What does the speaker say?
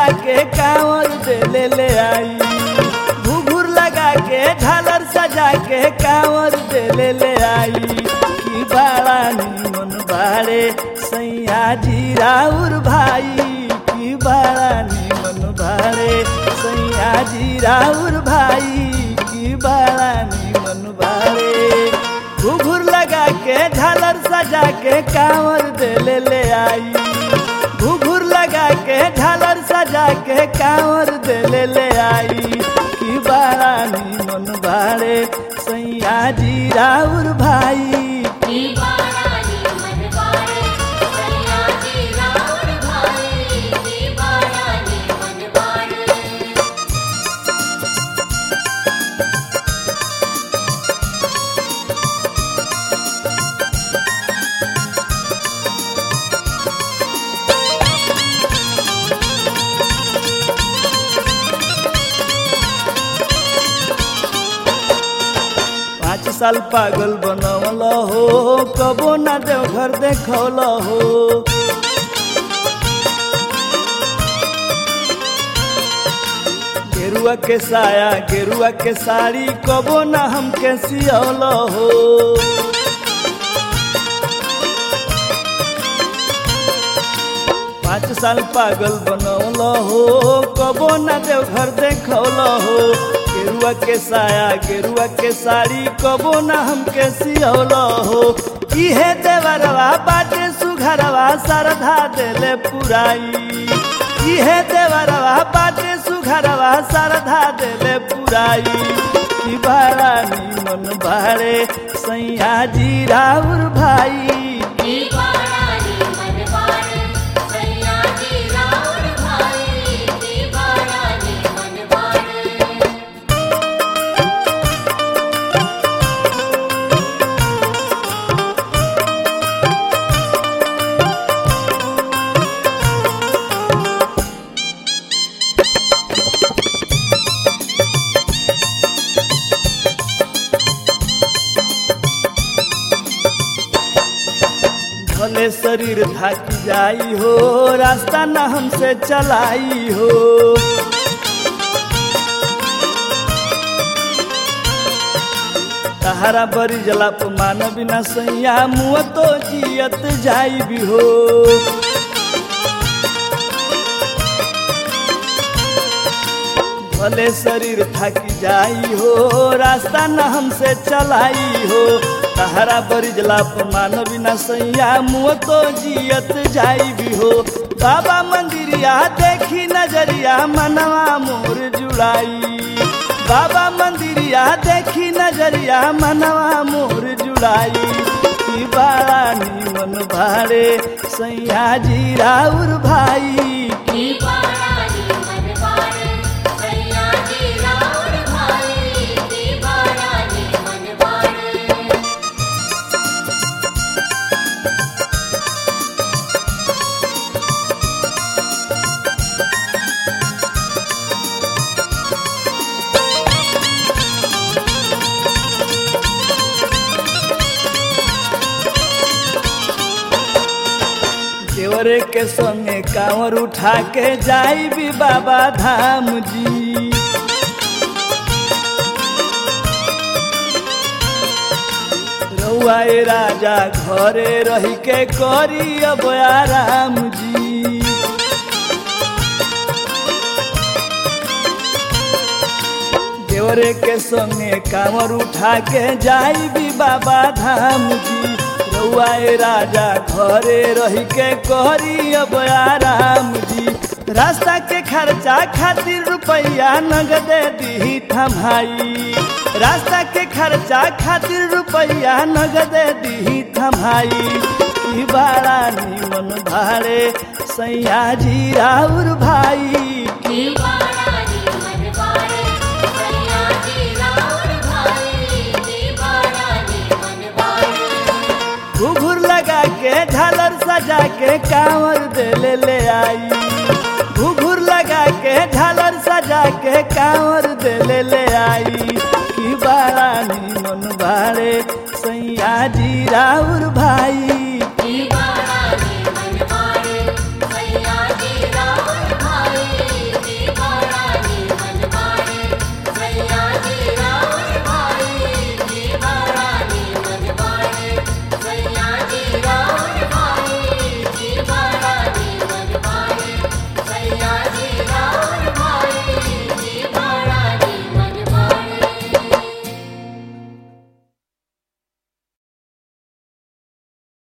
के कांवर दे ले ले आई घुघुर लगा के झालर सजा के कांवर दे ले ले आई की बाड़ा निमन बाड़े सैया जी राउर भाई की बाड़ा निमन बाड़े सैया जी राउर भाई की बाड़ा निमन बाड़े घुघुर लगा के झालर सजा के कांवर दे ले ले आई घुघुर लगा के झालर सजा के कांवर दे ले ले आई की बाड़ा निमन बाड़े सैया जी राउर भाई दीवारानी मनवारे सैया जी राउर भाई दीवारानी मनवारे पाँच साल पागल बनवल हो कबो ना देवघर देखौल हो गेरुआ के साया गेरुआ के साड़ी कबो ना हमके सियौल हो पाँच साल पागल बनौल हो कबो न देवघर देखौल हो गेरुआ के साया गेरुआ के साड़ी कबो न हमके सियौल हो इहे देवरवा बाटे सुघरवा सरधा देले पुराई इहे देवरवा बाटे सुघरवा सरधा देले पुराई की बाड़ा निमन बाड़े सैया जी राउर भाई दीवारानी मनवारे सैया जी राउर भाई दीवारानी मनवारे भले शरीर थक जाई हो रास्ता न हमसे चलाई हो तहारा बरी जलाप मान बिना सैया मुँह तो जियत जाई भी हो भले शरीर थक जाई हो रास्ता न हमसे चलाई हो तहरा बरिजला मान बिना सैया मुँह तो जियत जाई भी हो बाबा मंदिरिया देखी नजरिया मनवा मोर जुड़ाई बाबा मंदिरिया देखी नजरिया मनवा मोर जुड़ाई की बाड़ा निमन भाड़े सैया जी राउर भाई दीवारानी मनवारे सैया जी राउर भाई दीवारानी मनवारे देवरे के संगे कांवर उठा के जाई भी बाबा धाम जी रउआ ए राजा घरे रही के करी अब आराम जी देवरे के संगे कांवर उठा के जाई भी बाबा धाम जी रउआ ए राजा घरे रही के करी अब आराम जी रास्ता के खर्चा खातिर रुपया नगदे दी थमाई रास्ता के खर्चा खातिर रुपया नगदे दी थमाई ई बाड़ा निमन भाड़े सैया जी राउर भाई दीवारानी मनवारे सैया जी राउर भाई दीवारानी मनवारे घुघुर लगा के झालर सजा के कांवर दे ले ले आई घुघुर लगा के झालर सजा के कांवर दे ले ले आई की बाड़ा निमन बाड़े सैया जी राउर भाई